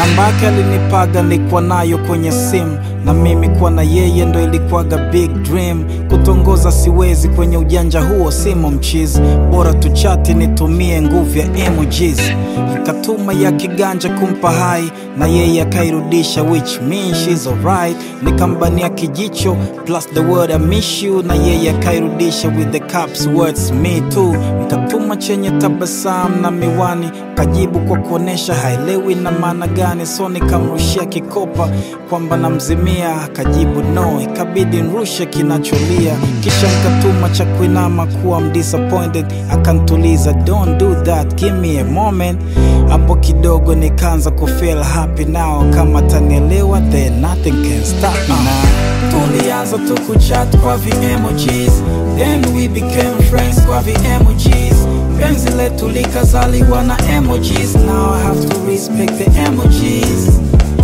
namba yake alinipaga nilikuwa nayo kwenye simu na mimi kuwa na yeye ndo ilikuwaga big dream kutongoza siwezi kwenye ujanja huo simo mchizi bora tuchati nitumie nguvu ya emojis ikatuma ya kiganja kumpa hai na yeye akairudisha which means she's alright nikambania kijicho plus the word I miss you na yeye akairudisha with the caps words me too nikatuma chenye tabasamu na miwani kajibu kwa kuonesha haelewi na maana gani so nikamrushia kikopa kwamba namzimia akajibu no ikabidi nrushe kinacholia kisha nikatuma cha kuinama kuwa I'm disappointed akantuliza don't do that give me a moment hapo kidogo nikaanza kufeel happy now kama tanielewa then nothing can stop me now tulianza tu kuchat kwa vi emojis then we became friends kwa vi emojis penzi letu likazaliwa na emojis now I have to respect the emojis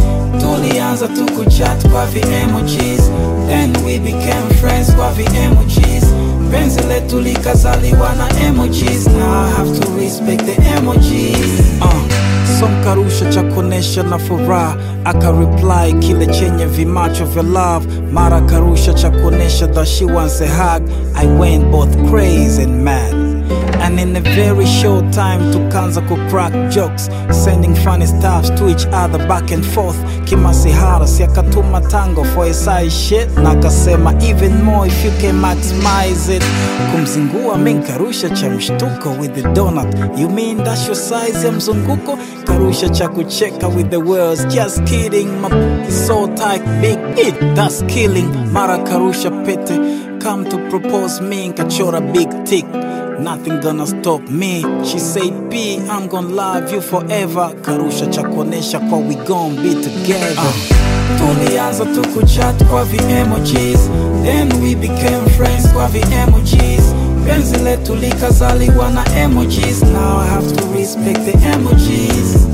tulianza tu kuchat kwa vi emojis then we became friends kwa vi emojis penzi letu likazaliwa na emojis now I have to respect the emojis uh. So nkarusha cha kuonesha na furaha akareply kile chenye vimacho vya love mara karusha cha kuonesha that she wants a hug I went both crazy and mad And in a very short time tukanza ku crack jokes sending funny stuffs to each other back and forth kimasihara si akatuma tango for a side shit na akasema even more if you can maximize it kumzingua mi nkarusha cha mshtuko with the donut you mean that's your size ya mzunguko karusha cha kucheka with the words just kidding my p- is so tight big it that's killing mara karusha pete come to propose me nkachora big tick Nothing gonna stop me. She said, B, I'm gonna love you forever. Karusha cha kuonesha kwa we gon' be together. Uh. Tulianza tu kuchat kwa vi emojis, then we became friends kwa vi emojis. Penzi letu likazaliwa na emojis, now I have to respect the emojis.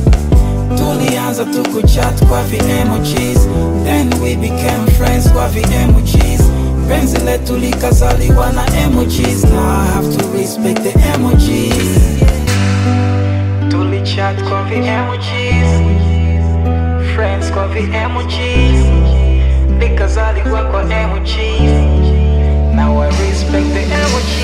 Tulianza tu kuchat kwa vi emojis, then we became friends kwa vi emojis. Penzi letu likazaliwa na emojis, now I have to respect the emojis. Tulichat kwa vi emojis, friends kwa vi emojis, likazaliwa kwa emojis. Now I respect the emojis.